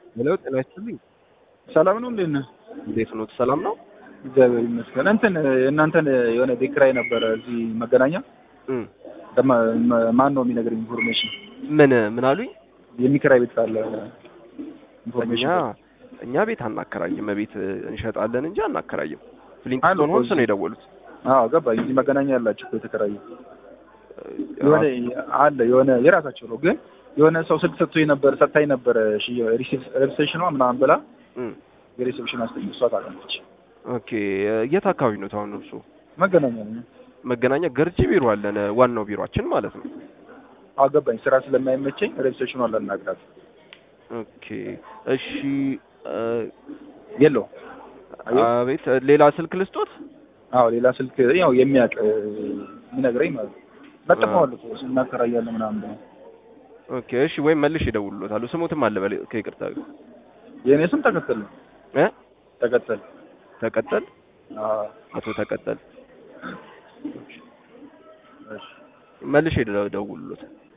ሄሎ ጤና ይስጥልኝ። ሰላም ነው። እንዴት ነህ? እንዴት ኖት? ሰላም ነው? እግዚአብሔር ይመስገን። እንትን የእናንተን የሆነ ቤት ኪራይ ነበረ እዚህ መገናኛ። እም ደማ- ማ- ማን ነው የሚነግረኝ ኢንፎርሜሽን? ምን ምን አሉኝ? የሚከራይ ቤት ካለ እኛ ኢንፎርሜሽን። እኛ ቤት አናከራይም፣ ቤት እንሸጣለን እንጂ አናከራይም። አሉ ፍሊንክስቶን እኮ ሆምስ እዚህ። ነው የደወሉት። አዎ ገባኝ። እዚህ መገናኛ ያላችሁ እኮ የተከራዩ የሆነ አለ የሆነ የራሳቸው ነው፣ ግን የሆነ ሰው ስልክ ሰጥቶኝ ነበር ሰጥታኝ ነበረ ሪሴፕሽኗ ምናምን ብላ እም የሪሴፕሽን አስተኝ እሷ ታውቃለች። ኦኬ የት አካባቢ ነው ታውን እርሱ? መገናኛ ነው። መገናኛ ገርጂ ቢሮ አለን፣ ዋናው ቢሮአችን ማለት ነው። አዎ ገባኝ። ስራ ስለማይመቸኝ ሪሴፕሽኗ ላናግራት ኦኬ እሺ እ፣ የለው አየሁ። አቤት ሌላ ስልክ ልስጦት? አዎ ሌላ ስልክ ያው የሚያውቅ የሚነግረኝ ማለት ነው። ለጥፈዋል እኮ እናከራያለን ምናምን ብለው። ኦኬ እሺ ወይም መልሽ ይደውሉሎታል። ስሙትም አለ በል ከይቅርታ ጋር የእኔ ስም ተከተል ነው። እ ተከተል ተቀጠል አዎ አቶ ተቀጠል እሺ መልሽ ይደውሉሎታል።